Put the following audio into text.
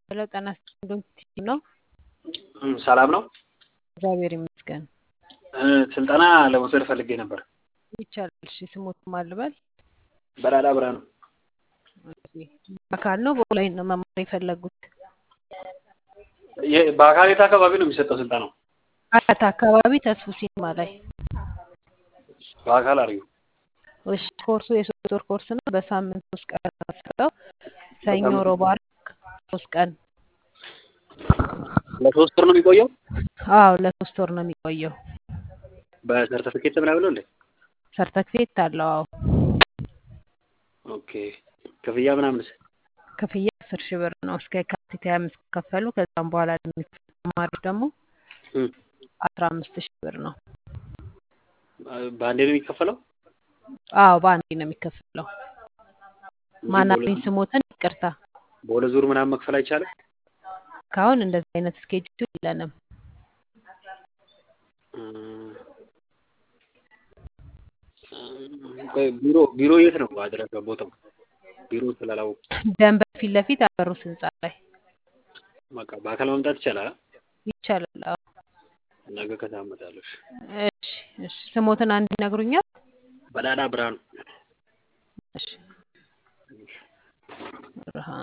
ሄሎ ጤና ይስጥልኝ ቲቪ ነው። ሰላም ነው። እግዚአብሔር ይመስገን። ስልጠና ለመውሰድ ፈልጌ ነበር። ይቻላል። እሺ ስሞት ማልበል በራዳ ብርሃኑ በአካል ነው በኦንላይን ነው መማር የፈለጉት? የ- በአካል የት አካባቢ ነው የሚሰጠው ስልጠናው? አያት አካባቢ ተስፉ ሲኒማ ላይ። በአካል አድርጊው። እሺ ኮርሱ የሶስት ወር ኮርስ ነው። በሳምንት ሶስት ቀን ነው የሚሰጠው። ሰኞ፣ ሮብ፣ ዓርብ ሶስት ቀን። ለሶስት ወር ነው የሚቆየው? አዎ ለሶስት ወር ነው የሚቆየው። በሰርተፊኬት ምናምን ነው እንዴ? ሰርተፊኬት አለው። አዎ ኦኬ። ክፍያ ምናምንስ? ክፍያ አስር ሺህ ብር ነው እስከ የካቲት ሀያ አምስት ከከፈሉ ከዛም በኋላ ለሚከፍሉ ተማሪዎች ደግሞ እም፣ አስራ አምስት ሺህ ብር ነው። በአንዴ ነው የሚከፈለው? አዎ በአንዴ ነው የሚከፈለው። እንጂ ማናለኝ በሁለት- ስሞትን ይቅርታ በሁለት ዙር ምናምን መክፈል አይቻልም? ካሁን እንደዚህ አይነት ስኬጁል የለንም። እም፣ ቆይ ቢሮ ቢሮ የት ነው አድረገ ቦታው? ቢሮ ስላላወቁ ደንበር ፊት ለፊት አበሩት ህንጻ ላይ በቃ በአካል መምጣት ይቻላል? ይቻላል። አዎ ነገ ከሰዓት እመጣለሁ። እሺ። እሺ እሺ ስሞትን አንድ ይነግሩኛል? በዳዳ ብርሃኑ እሺ ብርሃን